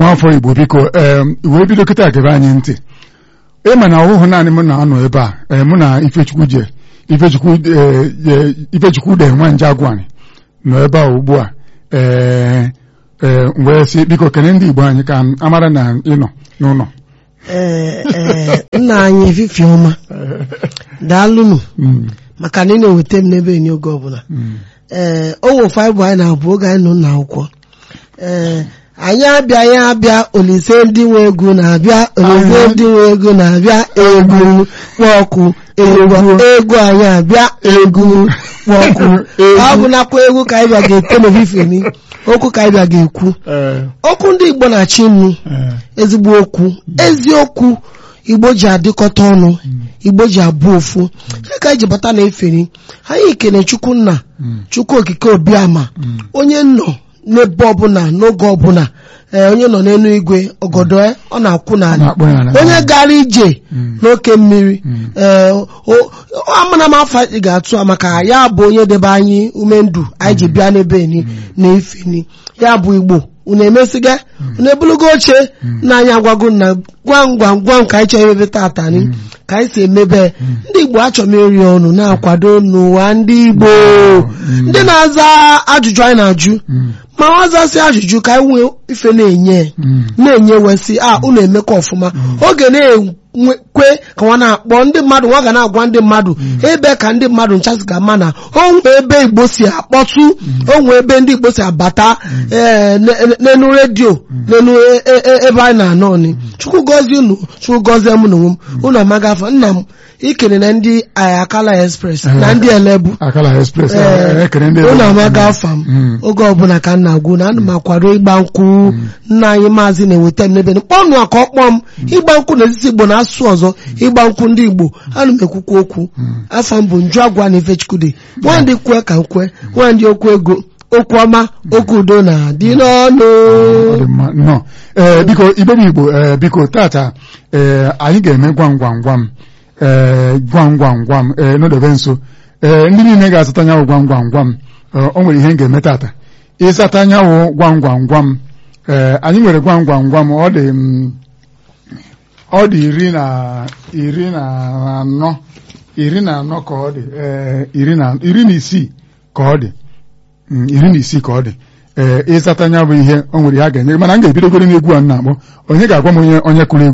n'afọ Igbo biko ee wee bido kịta gebe anyị ntị ịma na ọhụhụ naanị m na-anọ ebe a ee mụ na Ifechukwu je Ifechukwu ee Ifechukwu de nwa nje agwani nọ ebe a ugbu a ee ee wee sị biko kene ndị Igbo anyị ka amara na ịnọ n'ụlọ ee ee nna anyị efifie ọma daalụnụ Mm, maka na ị na-eweta m n'ebe enyi oge ọbụla mm. ee o nwefe anyị bụ anyị na-abụ oge anyị nọ n'ụlọ akwụkwọ ee anyị abịa anyị abịa olise ndị nwe egwu na-abịa olise ndị nwe ego na-abịa egwu kpọọkụ egwu egwu anyị abịa egwu kpọọkụ ọ bụ nakwa egwu ka anyị bịa ga-ete n'ofifeni okwu ka anyị bịa ga-ekwu Ee, okwu ndị Igbo na-achị nnu ee, ezigbo okwu eziokwu igbo ji adịkọta ọnụ igbo ji abụ ofu ya ka anyị ji bata na efere anyị kene chukwu nna mm, chukwu okike obiama mm. onye nọ n'ebe ọbụla n'oge ọbụla ee, onye nọ n'elu igwe ọgọdọ ya, ọ na-akwụ n'ala Na-akpọ ya n'ala. onye gara ije Mm. n'oke mmiri Mm. ee, o- o- amana m afọ ị ga-atụ a maka ya bụ onye debe anyị ume ndụ anyị ji bịa n'ebe ni na efeni ya bụ igbo unu emesiga unu ebulugo oche na anyị agwago na gwam gwam gwam ka anyị chọrọ emebe tata ni ka anyị si emebe ndị igbo achọrọ m eri ọnụ na-akwado n'ụwa ndị igbo ndị na-aza ajụjụ anyị na-ajụ Mm, ma ọ zasị ajụjụ ka anyị nwee ife na-enye mm. na-enye wesị a unu emekọ ọfụma oge na-ekwe ka nwa na-akpọ ndị mmadụ nwa ga na-agwa ndị mmadụ ebe ka ndị mmadụ nchasị ga-ama na onwe ebe igbo si akpọtụ onwe ebe ndị igbo si abata ee, ne- ne- n'enu redio n'enu e- e- e- ebe anyị na-anọ ni chukwu gọzie unu chukwu gọzie m na onwe m unu amaga afọ nna m ikere na ndị akala express na ndị elebu Akala Express Ee, ee, ekele ndị unu Igbo. amaga afa m Mm. oge ọbụla ka m na-agwụ na ana m akwado ịgba nkwụ nna anyị maazị na-eweta m n'ebe kpọnụ a ka ọ kpọọ m ịgba nkwụ na etiti igbo na asụsụ ọzọ ịgba nkwụ ndị igbo ana m ekwukwa okwu afa m bụ nju agwa na ifechukwude nwandị kwe ka m kwe nwandị okwu ego okwu ọma okwu udo na-adị n'ọnụ Ọ dị mma nnọọ ee biko igbe bụ igbo ee biko tata ee anyị ga-eme gwam gwam gwam ee gwam gwam gwam ee n'odebe nso ee ndị niile ga-azụta anyanwụ gwam gwam gwam ee, o nwere ihe m ga-eme tata ịzata anyanwụ gwam gwam gwam ee anyị nwere gwam gwam gwam ọ dị mm, ọ dị iri na iri na anọ iri na anọ ka ọ dị ee iri na iri na isii ka ọ dị Mm, iri na isii ka ọ dị ee ịzata anya bụ ihe o nwere ihe a ga-enye mana m ga-ebidogoro n'egwu a m na-akpọ onye ga-agwa m onye onye kụrụ egwu